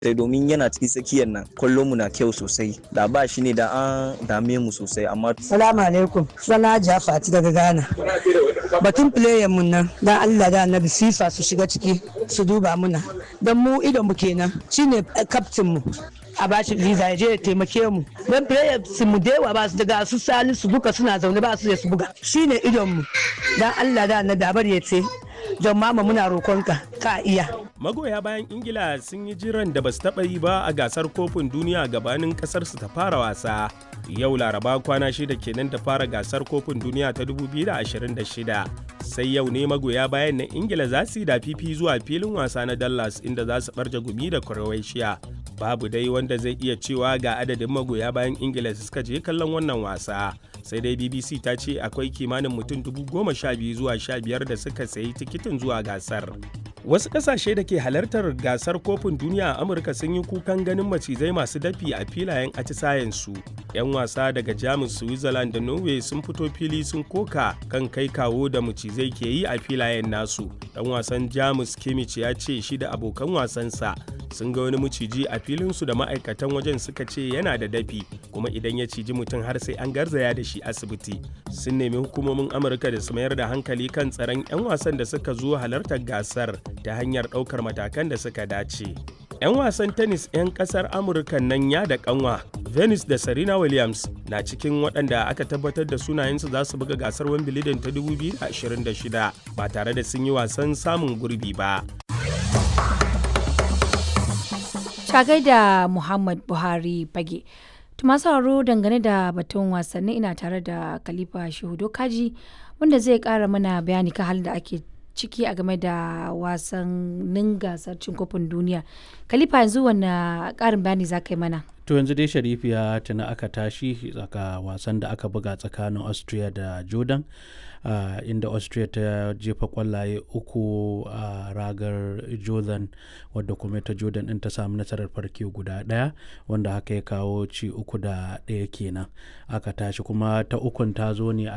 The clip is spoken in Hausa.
sai domin yana cikin tsakiyar nan kwallon mu na kyau sosai da ba shi ne da an dame mu sosai amma Salamu alaikum. Sana Jafati daga Ghana. Batun player mun nan dan Allah da Annabi FIFA su shiga ciki su duba muna. Dan mu idon mu kenan. Shine captain mu. A bashi visa ya je ya taimake mu. Dan players mu da yawa ba su daga su salisu duka suna zaune ba su da su buga. Shine idon mu. Dan Allah da Annabi abar ya ce. Don mama muna roƙonka ka iya. magoya bayan ingila sun yi jiran da ba su taɓa yi ba a gasar kofin duniya gabanin ƙasarsu ta fara wasa yau laraba kwana shida kenan da fara gasar kofin duniya ta 2026 sai yau ne magoya bayan na ingila za su yi da fifi zuwa filin wasa na dallas inda za su ɓarje gumi da croatia babu dai wanda zai iya cewa ga adadin magoya bayan ingila suka je kallon wannan wasa sai dai bbc ta ce akwai kimanin mutum dubu goma sha biyu zuwa sha biyar da suka sayi tikitin zuwa gasar wasu kasashe da ke halartar gasar kofin duniya a amurka sun yi kukan ganin macizai masu dafi a filayen atisayensu yan wasa daga jamus switzerland da norway sun fito fili sun koka kan kai kawo da macizai ke yi a filayen nasu dan wasan jamus kimmich ya ce shi da abokan wasansa sun ga wani maciji a filinsu da ma'aikatan wajen suka ce yana da dafi kuma idan ya ciji mutum har sai an garzaya da shi asibiti sun nemi hukumomin amurka da su mayar da hankali kan tsaron 'yan wasan da suka zo halartar gasar ta hanyar ɗaukar matakan da suka dace 'yan wasan tennis 'yan ƙasar amurka nan ya da kanwa venus da serena williams na cikin waɗanda aka tabbatar da sunayensu za su buga gasar wimbledon ta 2026 ba tare da sun yi wasan samun gurbi ba Shagai da Muhammad Buhari fage. Tuma sauraro dangane da batun wasanni ina tare da Khalifa Shehudo Kaji wanda zai kara mana bayani kan halin da ake ciki a game da wasannin gasar cin kofin duniya. Khalifa yanzu wanne karin bayani za ka yi mana? to yanzu dai sharifiya tuna aka tashi tsaka wasan da aka buga tsakanin austria da jordan uh, inda austria ta jefa kwallaye uku a uh, ragar jordan wadda kuma ta jordan din ta samu nasarar farke guda daya wanda haka ya kawo ci uku da daya kenan aka tashi kuma ta ukun ta zo ne